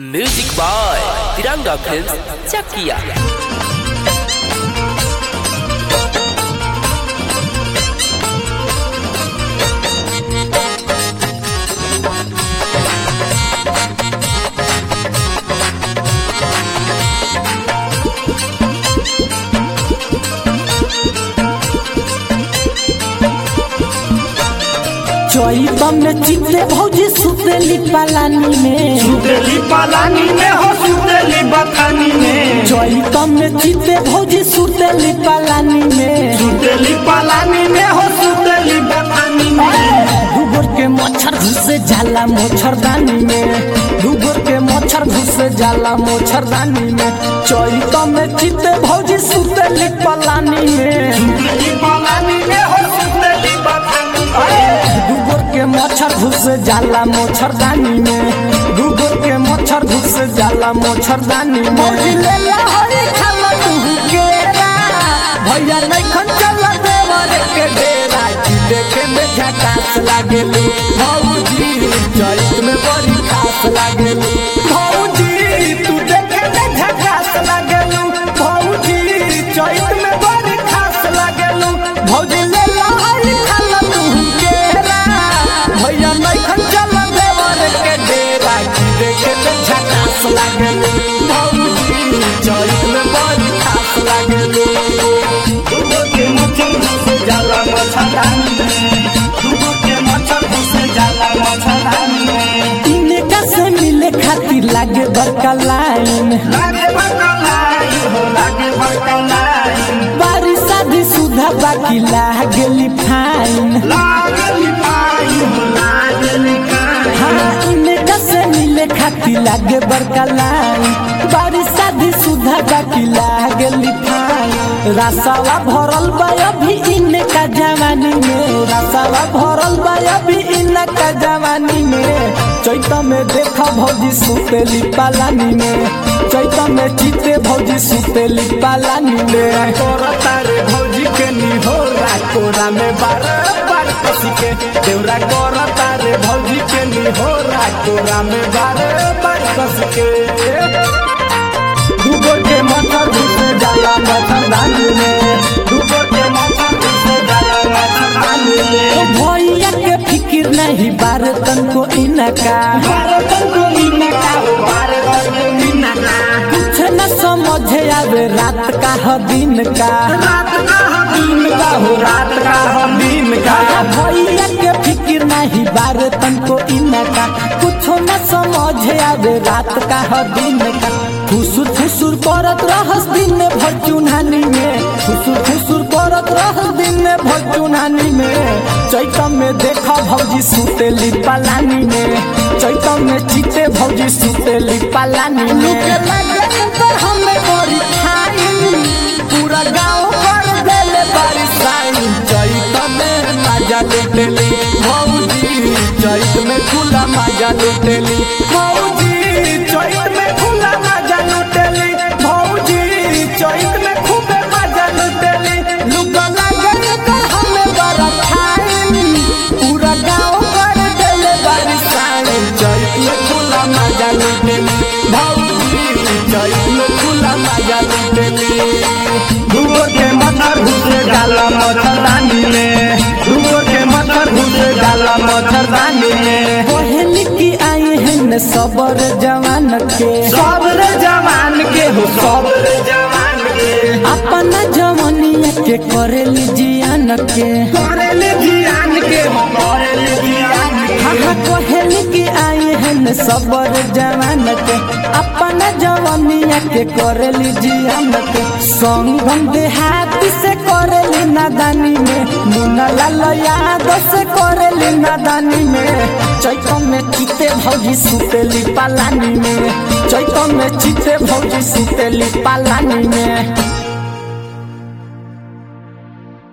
music by Tiranga film Chakiya चैत में चित्ते भौजी सुतेली पालानी में सुतेली पालानी में हो सुतेली बथानी में चैत में चित्ते भौजी सुतेली पालानी में सुतेली पालानी में हो सुतेली बथानी में डूबर के मच्छर घुसे जाला मच्छरदानी में डूबर के मच्छर घुसे जाला मच्छरदानी में चैत में चित्ते भौजी सुतेली पालानी में सुतेली पालानी में हो सुतेली बथानी में डूबर के मच्छर घुसे जाला मच्छरदानी में डूबर के मच्छर घुसे जाला मच्छरदानी में भौजी ले ला हरी खाला तू केरा भैया नहीं खन चला देवर के डेरा की देखे में झकास लागेलू भौजी चैत में बड़ी खास लागेलू भौजी तू देखे में झकास लागेलू भौजी चैत में बड़ी खास लागेलू भौजी ले ला हरी खाला तू केरा भैया नहीं खन चला देवर के डेरा की देखे में झकास लागेलू भौजी चैत में बड़ी खास लागेलू दुगो के मच्छर घुसे जाला मच्छरदानी में दुगो के मच्छर घुसे जाला मच्छरदानी में इनका से मिले खातिर लागे बड़का लाइन लागे बकलाई हो लागे बकलाई बारिश शादी सुधा बाकी लागेली फाइन लागली पाई हो लागली काई हाँ इनका से मिले खातिर लागे बड़का लाइन बारिश शादी सुधा बाकी लागेली फाइन रसावा भरल बा अभी इनका जवानी में रसावा भरल बा अभी इनका जवानी में चैत में देखा भौजी सुतेली पालानी में चैत में चिते भौजी सुतेली पालानी में करता रे भौजी के निहोरा कोरा में बार बार कसी के देवरा करता रे भौजी के निहोरा कोरा में बार बार कसी के डूबो के मच्छर घुसे जाला मच्छरदानी में दुगो के मच्छर घुसे जाला मच्छरदानी ओ में भैया के फिकिर नहीं बार तनको इनका भारत को मीना का हो भारत को मीना का कुछ न समझे आवे रात का ह दिन का रात का हम दिन का हो रात का हम दिन का भैया के फिकिर नहीं बार तनको इनका कुछ न समझे आवे रात का ह दिन का फुसुर फुसुर करत रहस दिन भर चुनानी में फुसुर फुसुर करत रहस दिन भर चुनानी में चैत में देखा भौजी सुतेली पालानी में चैत में चिते भौजी सुतेली पालानी में पर हमें बड़ी खाई पूरा गाँव कर देले बारिश आई चैत में मजा लुटेली भौजी चैत में खुला मजा लुटेली भौजी चैत में खुला मजा लुटेली भौजी चैत में खूबे मजा लुटेली लुगा लागल कर हमें बड़ा खाई पूरा गाँव कर देले बारिश आई चैत में खुला मजा लुटेली भौजी चैत में खुला मजा लुटेली दुगो के मच्छर घुसे जाला मच्छरदानी में दुगो के मच्छर घुसे जाला मच्छरदानी में पहली की आई है न सबर जवान के सब रे जवान के हो सब रे जवान के अपना जवनिया के करेली जियान के करेले जियान के हो करेले जियान के हाँ पहली की आई है न सबर जवान के अपना जवनिया के करेली जियान के संगम देहाती से करेली नादानी में मुन्ना लाल यादव से करेली नादानी में चैत में चिते भौजी सुतेली पालानी में चैत में चिते भौजी सुतेली पालानी में